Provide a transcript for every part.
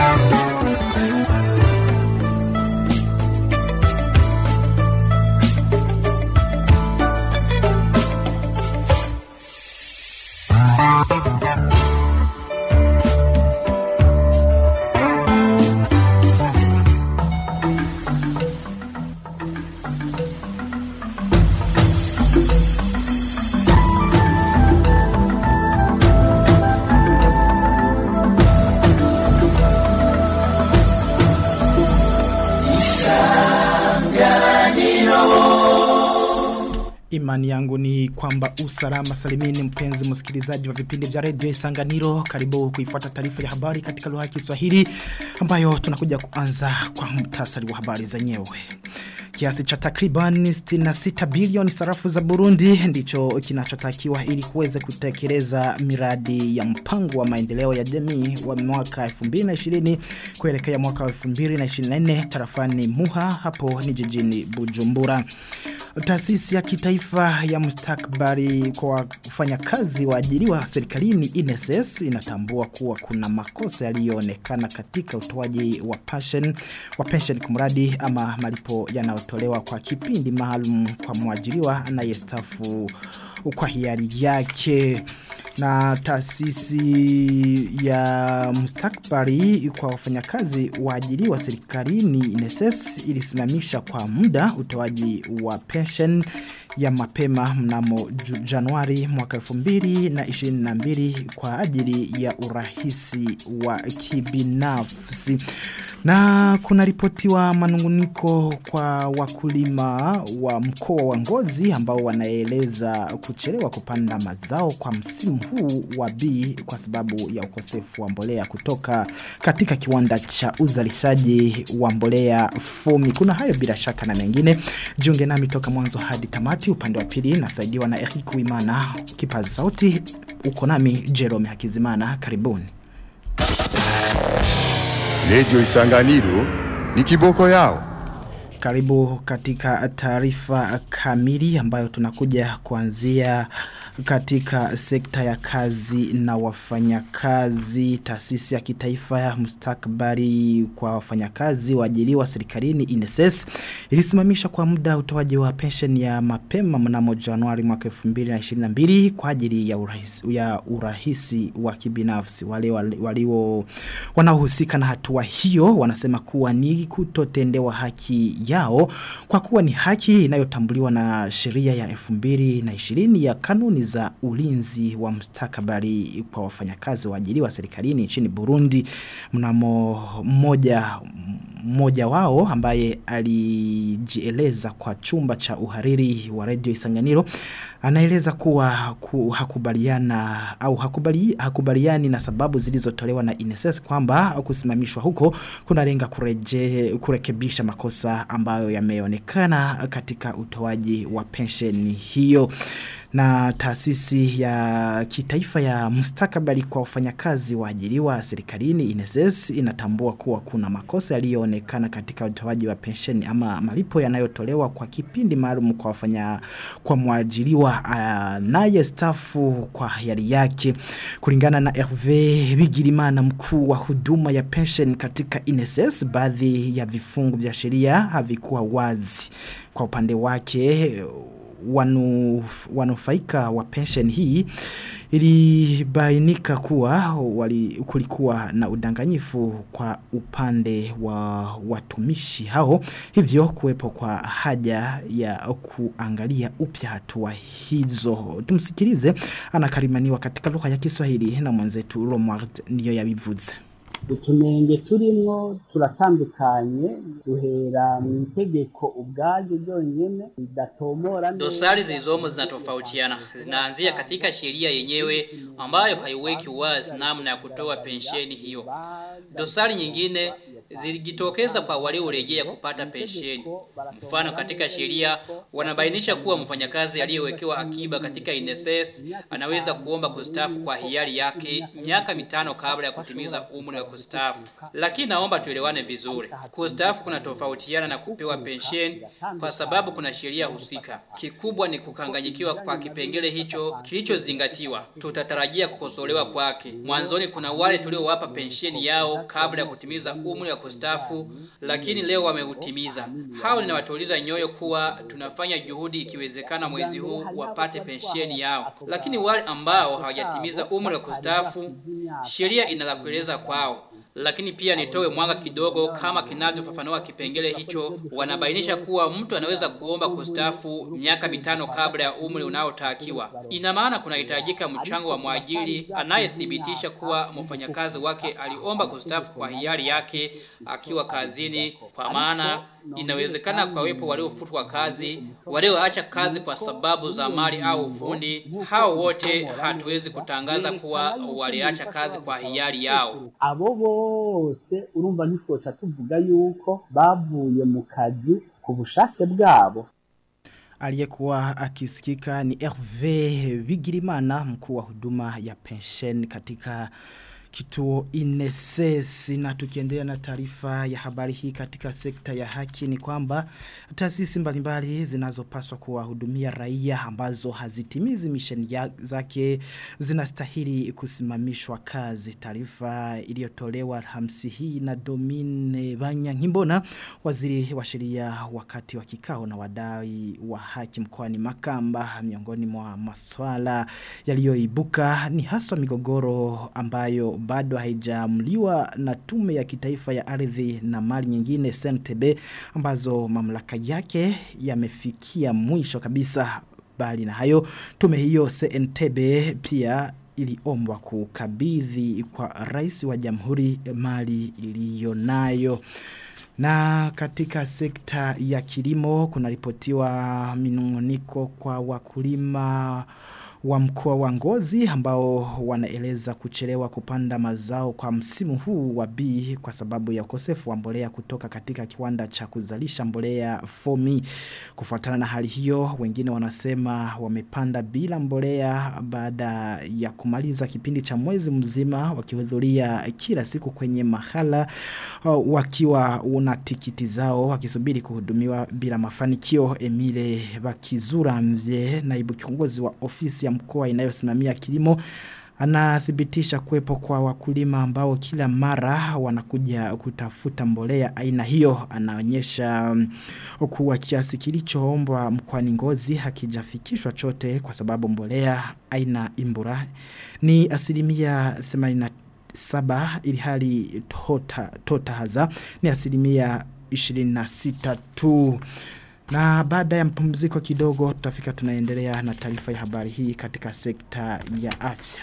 Imani yangu ni kwamba usalama salimini mpenzi msikilizaji wa vipindi vya redio Isanganiro karibu kuifuata taarifa ya habari katika lugha ya Kiswahili ambayo tunakuja kuanza kwa mtasari wa habari zenyewe. Kiasi cha takriban 66 bilioni sarafu za Burundi ndicho kinachotakiwa ili kuweza kutekeleza miradi ya mpango wa maendeleo ya jamii wa mwaka 2020 kuelekea mwaka 2024 tarafani Muha hapo ni jijini Bujumbura. Taasisi ya kitaifa ya mustakbari kwa wafanyakazi waajiriwa serikalini INSS inatambua kuwa kuna makosa yaliyoonekana katika utoaji wa pension wa pension kumradi ama malipo yanayotolewa kwa kipindi maalum kwa mwajiriwa anayestafu kwa hiari yake na taasisi ya mustakbari kwa wafanyakazi waajiriwa serikalini INSS ilisimamisha kwa muda utoaji wa pension ya mapema mnamo Januari mwaka 2022 kwa ajili ya urahisi wa kibinafsi. Na kuna ripotiwa manunguniko kwa wakulima wa mkoa wa ngozi ambao wanaeleza kuchelewa kupanda mazao kwa msimu huu wa B kwa sababu ya ukosefu wa mbolea kutoka katika kiwanda cha uzalishaji wa mbolea fomi. Kuna hayo bila shaka na mengine. Jiunge nami toka mwanzo hadi tamati upande wa pili nasaidiwa na Eric Wimana kipazi sauti uko nami Jerome Hakizimana karibuni. Radio Isanganiro ni kiboko yao. Karibu katika taarifa kamili ambayo tunakuja kuanzia katika sekta ya kazi na wafanyakazi taasisi ya kitaifa ya mustakbari kwa wafanyakazi waajiriwa serikalini INSS ilisimamisha kwa muda utoaji wa pension ya mapema mnamo Januari mwaka 2022 kwa ajili ya urahisi, ya urahisi wa kibinafsi wale walio wanaohusika na hatua hiyo wanasema kuwa ni kutotendewa haki yao kwa kuwa ni haki inayotambuliwa na sheria ya 2020 ya kanuni za ulinzi wa mustakabali kwa wafanyakazi waajiriwa serikalini nchini Burundi mnamo mmoja mmoja wao ambaye alijieleza kwa chumba cha uhariri wa Radio Isanganiro anaeleza kuwa ku, hakubaliana au hakubali, hakubaliani na sababu zilizotolewa na INSS kwamba kusimamishwa huko kunalenga kureje kurekebisha makosa ambayo yameonekana katika utoaji wa pensheni hiyo na taasisi ya kitaifa ya mustakabali kwa wafanyakazi waajiriwa serikalini INSS inatambua kuwa kuna makosa yaliyoonekana katika utoaji wa pensheni ama malipo yanayotolewa kwa kipindi maalum kwa wafanya kwa mwajiriwa naye stafu kwa hiari yake kulingana na Hervé Bigirimana mkuu wa huduma ya pension katika INSS baadhi ya vifungu vya sheria havikuwa wazi kwa upande wake wanu, wanufaika wa pension hii ilibainika kuwa wali, kulikuwa na udanganyifu kwa upande wa watumishi hao hivyo kuwepo kwa haja ya kuangalia upya hatua hizo tumsikilize anakarimaniwa katika lugha ya Kiswahili na mwenzetu Romward niyo yabivuze utunenge turimwo turatandukanye duhera mu itegeko ubwaryo ryonyene ridatomora Dosari zilizomo zinatofautiana. Zinaanzia katika sheria yenyewe ambayo haiweki wazi namna ya kutoa pensheni hiyo. Dosari nyingine zilijitokeza kwa waliorejea kupata pensheni. Mfano katika sheria wanabainisha kuwa mfanyakazi aliyewekewa akiba katika INSS anaweza kuomba kustaafu kwa hiari yake miaka mitano kabla ya kutimiza umri wa kustaafu. Lakini naomba tuelewane vizuri. Kustaafu kuna tofautiana na kupewa pensheni kwa sababu kuna sheria husika. Kikubwa ni kukanganyikiwa kwa kipengele hicho kilichozingatiwa. Tutatarajia kukosolewa kwake. Mwanzoni kuna wale tuliowapa pensheni yao kabla ya kutimiza umri wa kustaafu, lakini leo wameutimiza. Hao ninawatuliza nyoyo kuwa tunafanya juhudi ikiwezekana mwezi huu wapate pensheni yao. Lakini wale ambao hawajatimiza umri wa kustaafu, sheria ina la kueleza kwao. Lakini pia nitoe mwanga kidogo kama kinavyofafanua kipengele hicho, wanabainisha kuwa mtu anaweza kuomba kustaafu miaka mitano kabla ya umri unaotakiwa. Ina maana kunahitajika mchango wa mwajiri anayethibitisha kuwa mfanyakazi wake aliomba kustaafu kwa hiari yake akiwa kazini, kwa maana inawezekana kwa wepo waliofutwa kazi, walioacha kazi kwa sababu za mali au ufundi. Hao wote hatuwezi kutangaza kuwa waliacha kazi kwa hiari yao. abo bose urumva ntitwoca tuvuga yuko bavuye mu kazi ku bushake bwabo Aliyekuwa akisikika ni Hervé Bigirimana mkuu wa huduma ya pension katika kituo INSS na tukiendelea na taarifa ya habari hii katika sekta ya haki ni kwamba taasisi mbalimbali zinazopaswa kuwahudumia raia ambazo hazitimizi misheni ya- zake zinastahili kusimamishwa kazi. Taarifa iliyotolewa Alhamisi hii na Domine Banyankimbona waziri wa sheria wakati wa kikao na wadai wa haki mkoani Makamba miongoni mwa maswala yaliyoibuka ni haswa migogoro ambayo bado haijamliwa na tume ya kitaifa ya ardhi na mali nyingine SNTB ambazo mamlaka yake yamefikia mwisho kabisa bali na hayo tume hiyo CNTB pia iliombwa kukabidhi kwa rais wa jamhuri mali iliyonayo na katika sekta ya kilimo kunaripotiwa minunguniko kwa wakulima wa mkoa wa ngozi ambao wanaeleza kuchelewa kupanda mazao kwa msimu huu wa B kwa sababu ya ukosefu wa mbolea kutoka katika kiwanda cha kuzalisha mbolea fomi. Kufuatana na hali hiyo, wengine wanasema wamepanda bila mbolea baada ya kumaliza kipindi cha mwezi mzima wakihudhuria kila siku kwenye mahala uh, wakiwa una tikiti zao wakisubiri kuhudumiwa bila mafanikio. Emile Bakizura Mvye, naibu kiongozi wa ofisi ya mkoa inayosimamia kilimo anathibitisha kuwepo kwa wakulima ambao kila mara wanakuja kutafuta mbolea aina hiyo anaonyesha mm, kuwa kiasi kilichoombwa mkoani Ngozi hakijafikishwa chote kwa sababu mbolea aina imbura ni asilimia 87 ili hali tota, tota haza ni asilimia 26 tu na baada ya mpumziko kidogo tutafika tunaendelea na taarifa ya habari hii katika sekta ya afya.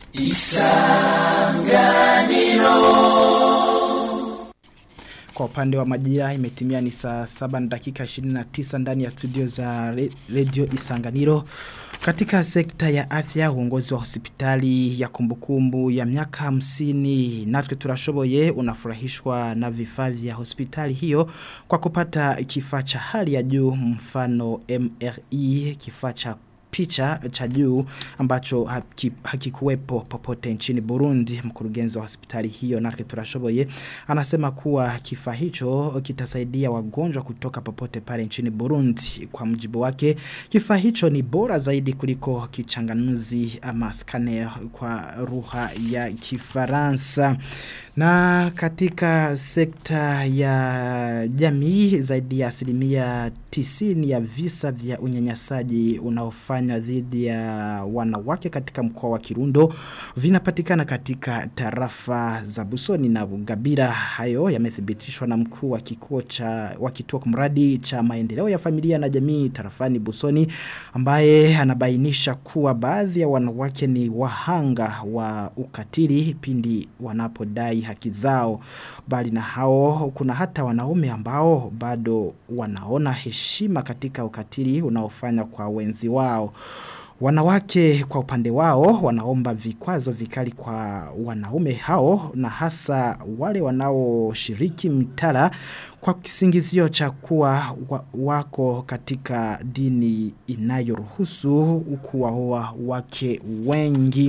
Kwa upande wa majira imetimia ni saa 7 na dakika 29 ndani ya studio za re- Radio Isanganiro. Katika sekta ya afya uongozi wa hospitali ya kumbukumbu ya miaka 50 natwe turashoboye unafurahishwa na vifaa vya hospitali hiyo kwa kupata kifaa cha hali ya juu mfano MRI kifaa cha picha cha juu ambacho haki- hakikuwepo popote nchini Burundi mkurugenzi wa hospitali hiyo Narke Turashoboye anasema kuwa kifaa hicho kitasaidia wagonjwa kutoka popote pale nchini Burundi kwa mjibu wake kifaa hicho ni bora zaidi kuliko kichanganuzi ama scanner kwa lugha ya Kifaransa na katika sekta ya jamii zaidi ya asilimia tisini ya visa vya unyanyasaji unaofanywa dhidi ya wanawake katika mkoa wa Kirundo vinapatikana katika tarafa za Busoni na Bugabira. Hayo yamethibitishwa na mkuu wa kituo cha wa kituo kumradi cha maendeleo ya familia na jamii tarafani Busoni ambaye anabainisha kuwa baadhi ya wanawake ni wahanga wa ukatili pindi wanapodai haki zao bali na hao kuna hata wanaume ambao bado wanaona heshima katika ukatili unaofanya kwa wenzi wao Wanawake kwa upande wao wanaomba vikwazo vikali kwa wanaume hao na hasa wale wanaoshiriki mitala kwa kisingizio cha kuwa wa, wako katika dini inayoruhusu kuwaoa wake wengi.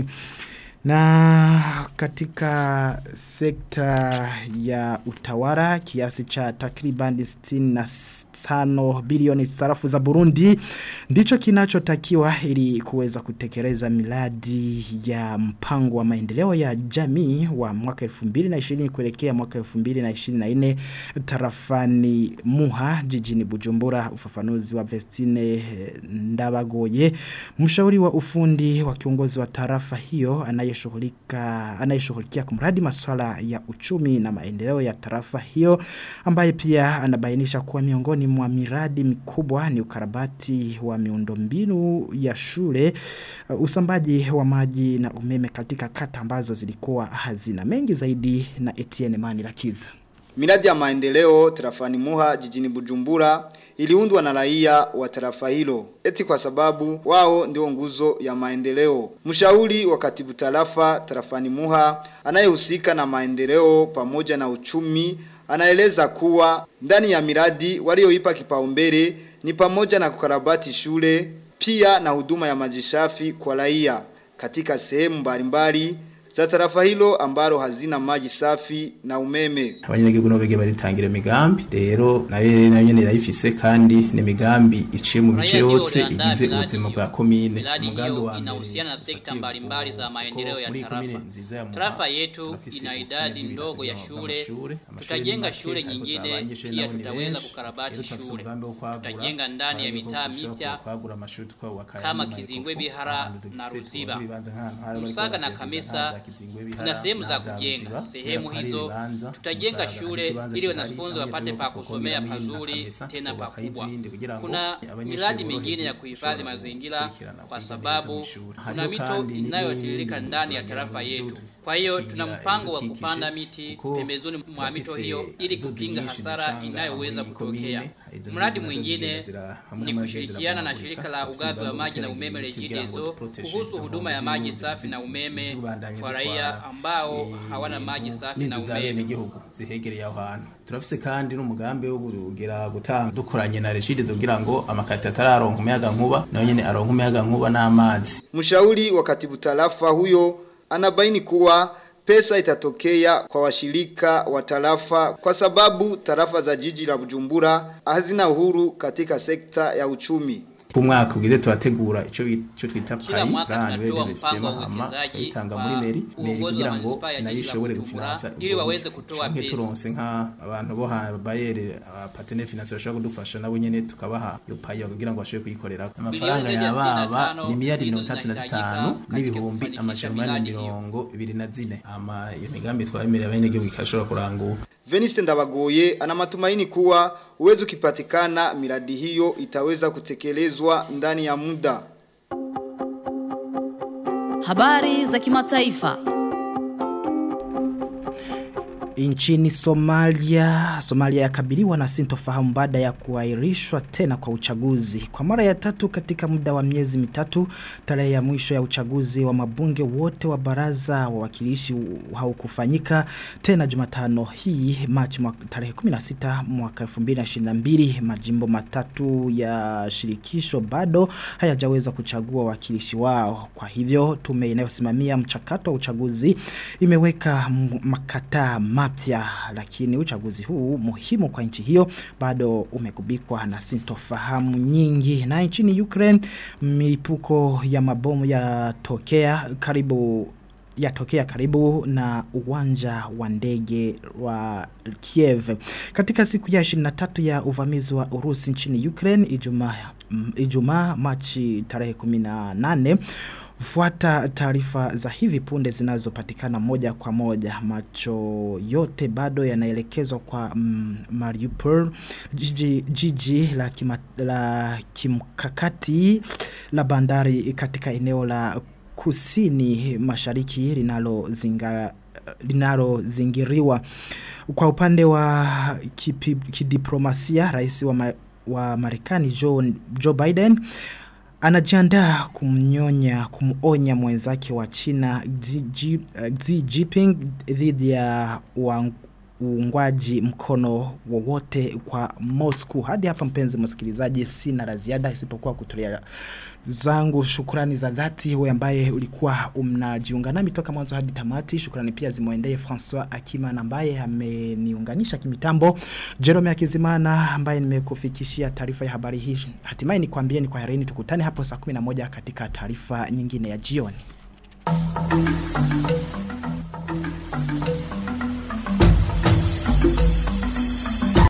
Na katika sekta ya utawala kiasi cha takribani 65 bilioni sarafu za Burundi ndicho kinachotakiwa ili kuweza kutekeleza miradi ya mpango wa maendeleo ya jamii wa mwaka 2020 kuelekea mwaka 2024 tarafani Muha jijini Bujumbura ufafanuzi wa Vestine Ndabagoye mshauri wa ufundi wa kiongozi wa tarafa hiyo anayeshughulika anayeshughulikia kumradi masuala ya uchumi na maendeleo ya tarafa hiyo ambaye pia anabainisha kuwa miongoni mwa miradi mikubwa ni ukarabati wa miundombinu ya shule uh, usambaji wa maji na umeme katika kata ambazo zilikuwa hazina mengi zaidi na Etienne Manirakiza Miradi ya maendeleo tarafani Muha jijini Bujumbura iliundwa na raia wa tarafa hilo eti kwa sababu wao ndio nguzo ya maendeleo. Mshauri wa katibu tarafa tarafani Muha anayehusika na maendeleo pamoja na uchumi anaeleza kuwa ndani ya miradi walioipa kipaumbele ni pamoja na kukarabati shule pia na huduma ya maji safi kwa raia katika sehemu mbalimbali za tarafa hilo ambalo hazina maji safi na umeme. abanyagihugu no bege baritangira imigambi rero nayo nayo nyene irayifise kandi ni imigambi iciye mu bice Raia ndio yose waliandaa igize miradi ubuzima hiyo. bwa komine Miradi Umugambi hiyo wa mbere inahusiana na sekta ufatiye mbalimbali za ku- maendeleo ya muri komine tarafa. nziza ya Muha, Tarafa yetu turafise ina ubukene idadi bw'ibirasi ndogo ya by'ama- shule. by'amashure. Amashure Tutajenga ni make, shule ariko nyingine, abanyeshure pia nabo ni tutaweza benshi. kukarabati Rero turafise shule. umugambi wo kwagura, Tutajenga ndani ya ariko mitaa dushobora mipya kwagura amashuri twubaka kama ayandi Kizingwe maikofu, Bihara ahantu na dufise Ruziba. tubona ibibanza nk'ahantu hari bariko Musaga na baragerageza Kamesa nk'aha za Kizingwe Bihara, kuna sehemu za na za kujenga. Ruziba, Sehemu kubera ko hari hizo ibibanza, tutajenga Musaga hari shule ikibanza ili gihari, wanafunzi wapate abanyeshure pa bo ku kusomea Komine na pazuri Kamesa, tena bubaka pakubwa. izindi kugira ngo Kuna abanyeshure miradi boroherwe mingine ya kuhifadhi gushobora mazingira gukurikirana kwa kwiga sababu neza mw'ishuri. kuna Hariho mito kandi ni- inayotiririka ni- ndani ya ni- tarafa ni- yetu. ni- Kwa hiyo kukingira tuna mpango wa ibidukikije, kupanda miti kuko pembezoni mwa mito turafise hiyo ili inzuzi kukinga nyinshi hasara zicanga inayoweza muri kutokea. komine. Izo Mradi nzuzi nazo mwingine zigenda zira- hamwe ni hamwe kushirikiana na zirabomagurika. shirika la Turafise ugavi wa umugambi maji na wo umeme gutera ibiti kugira ngo Regideso duprotege kuhusu izo huduma ya nkombe maji z'inzuzi safi na zi- umeme zibandanya kwa zitwara, raia ambao eh, hawana maji ibintu safi na n'inzu za umeme. bene gihugu zihegereye aho hantu turafise kandi n'umugambi wo kugira gutanga dukoranye na Regideso kugira ngo amakati atararonka umuyaga nkuba nayo nyene aronka umuyaga nkuba n'amazi Mshauri wa katibu tarafa huyo anabaini kuwa pesa itatokea kwa washirika wa tarafa kwa sababu tarafa za jiji la Bujumbura hazina uhuru katika sekta ya uchumi. umwaka ugize turategura ico bi- ico twita Kila payi mwaka plan tunatoa de mpango wa sistema ama uwekezaji itanga kwa muri meri meri uongozi wa kugira ngo manispaa ya nayo jiji la ishobore Bujumbura, gufinansa ili waweze kutoa canke pesa. turonse nka abantu bo ha bayere partenaire financier bashobora kudufasha nabo nyene tukabaha yo payi kugira ngo bashobore kuyikorera amafaranga zaidi ya yababa 65 ni miliyari ndizo mirongo itatu na zinahitajika zitanu katika n'ibihumbi kufanikisha amajana umunani na miradi hiyo. mirongo ibiri na zine ama iyo migambi twabemerera bene gihugu ikashobora kuranguka Veniste Ndabagoye ana matumaini kuwa uwezo ukipatikana miradi hiyo itaweza kutekelezwa ndani ya muda. Habari za kimataifa. Nchini Somalia, Somalia yakabiliwa na sintofahamu baada ya kuahirishwa tena kwa uchaguzi. Kwa mara ya tatu katika muda wa miezi mitatu, tarehe ya mwisho ya uchaguzi wa mabunge wote wa baraza wa wakilishi haukufanyika tena Jumatano hii Machi mwaka- tarehe 16 mwaka 2022 majimbo matatu ya shirikisho bado hayajaweza kuchagua wakilishi wao. Kwa hivyo tume inayosimamia mchakato wa uchaguzi imeweka m- makataa mapya lakini uchaguzi huu muhimu kwa nchi hiyo bado umegubikwa na sintofahamu nyingi na nchini Ukraine milipuko ya mabomu yatokea karibu yatokea karibu na uwanja wa ndege wa Kiev. Katika siku ya 23 ya uvamizi wa Urusi nchini Ukraine Ijumaa mm, Ijumaa Machi tarehe 18 Fuata taarifa za hivi punde zinazopatikana moja kwa moja macho yote bado yanaelekezwa kwa mm, Mariupol jiji, jiji la, kima, la kimkakati la bandari katika eneo la kusini mashariki linalozinga linalozingiriwa kwa upande wa kipi, kidiplomasia rais wa, ma, wa Marekani Joe, Joe Biden anajiandaa kumnyonya kumuonya mwenzake wa China Xi Ji- eh, Xi Jinping dhidi ya uang- uungwaji mkono wowote kwa Moscow. Hadi hapa mpenzi msikilizaji, sina la ziada isipokuwa kutolea zangu shukrani za dhati wewe ambaye ulikuwa umnajiunga nami toka mwanzo hadi tamati. Shukrani pia zimwendee Francois Akima ambaye ameniunganisha kimitambo, Jerome Akizimana ambaye nimekufikishia taarifa ya habari hii. Hatimaye nikwambie ni kwa herini, tukutane hapo saa 11 katika taarifa nyingine ya jioni.